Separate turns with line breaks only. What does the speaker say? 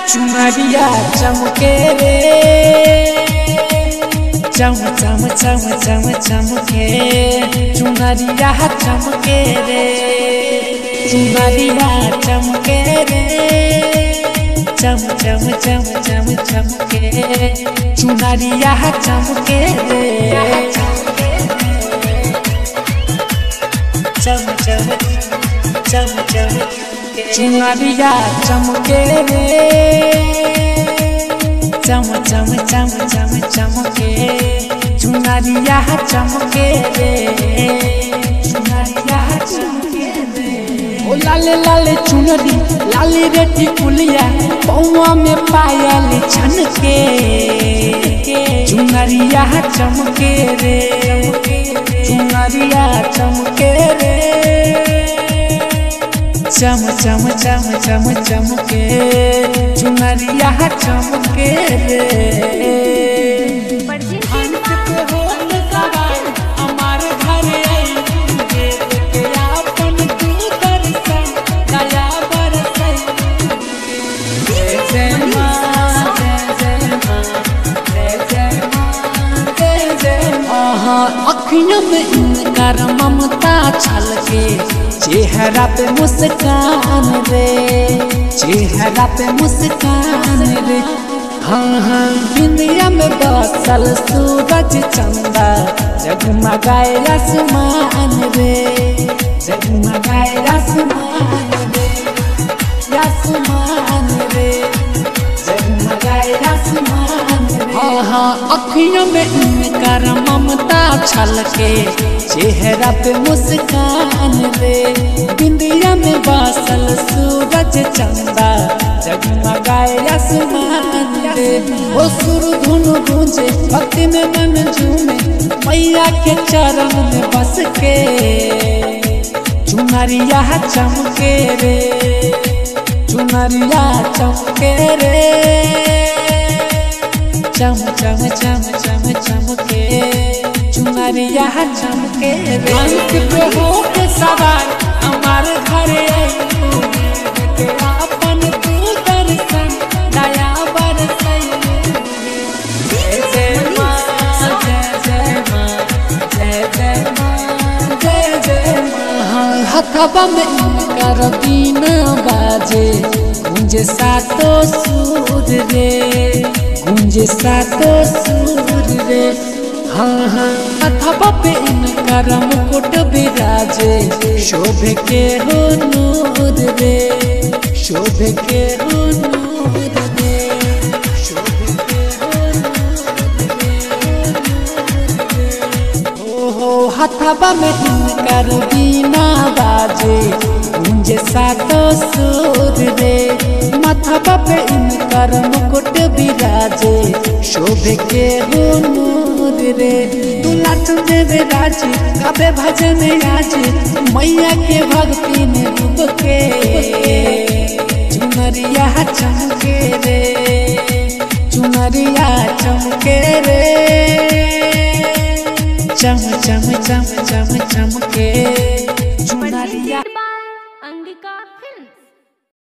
चुनरिया चमके रे चम चम चम चम चमके चुनरिया चमके रे चुनरिया चमके रे चम चम चम चम चमके चुनरिया चमके रे चम चम चम चम चुनरिया चमके रे चम चम चम चम चमके चुनरिया चमके रे चुनरिया चमके रे ओ लाले लाले चुनरी लाली रेटी कुलिया पौआ में पायल छनके चुनरिया चमके रे चुनरिया चमके रे चम चम चम चम चमके चुनरिया चमके रे अंत पे होत सवार हमार घर आई देख के आपन तू दर्शन दया बरसई जय जय माँ जय जय माँ जय जय माँ जय जय माँ अखियों में इनकर ममता छलके चेहरा पे मुस्कान रे चेहरा पे मुस्कान रे हाँ हाँ दुनिया में बसल सूरज चंदा जगमगाए आसमान रे जगमगाए आसमान रे आसमान रे जगमगाए आसमान रे हाँ हाँ अखियों में इनकर ममता छलके चेहरा पे मुस्कान रे बिंदिया में बासल सूरज चंदा जगमगाए आसमान रे ओ सुर धुन गूंजे भक्ति में मन झूमे मैया के चरण में बस के चुनरिया चमके रे चुनरिया चमके रे चम चम चम चम चमके चुनरिया चमके रे अंत पे हो के सवार हमार घर आई के आपन तू दर्शन दया बरसई जय जय माँ जय जय माँ जय जय माँ जय जय माँ हथवा में इनकर बीना बाजे गुंजे सातो सूर रे गुंजे सातो सूर रे हाँ हाँ अथवा पे इनकर मुकुट विराजे शोभ के हो नूर रे शोभ के हो नूर रे शोभ के हो नूर रे ओहो हथवा में इनकर बीना बाजे गुंजे सातो सूर रे माथवा पे इनकर मुकुट विराजे शोभ के हो नूर रे दूल्हा चंदेव राज कबे भजन आज मैया के भक्ति में डूब के चुनरिया चमके रे चुनरिया चमके रे चम चम चम चम चमके